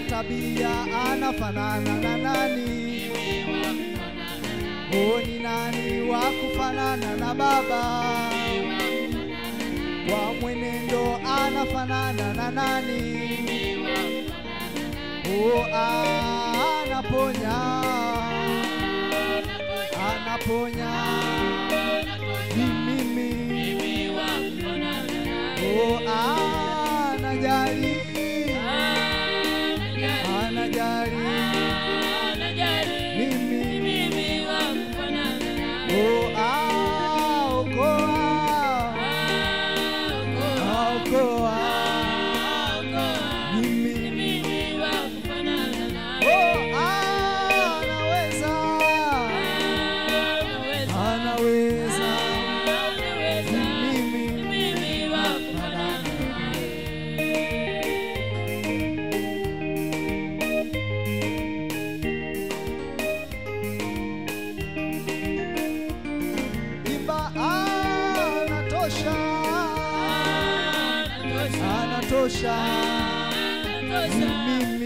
tabia anafanana na nani? Oh, ni nani wa kufanana na baba? Kwa mwenendo anafanana na nani? Oh, anaponya, anaponya ni mimi. Oh, anajali, anajali mimi. Oh, aokoa, aokoa mimi. Oh, anaweza, anaweza mimi. Imba anatosha, anatosha mimi.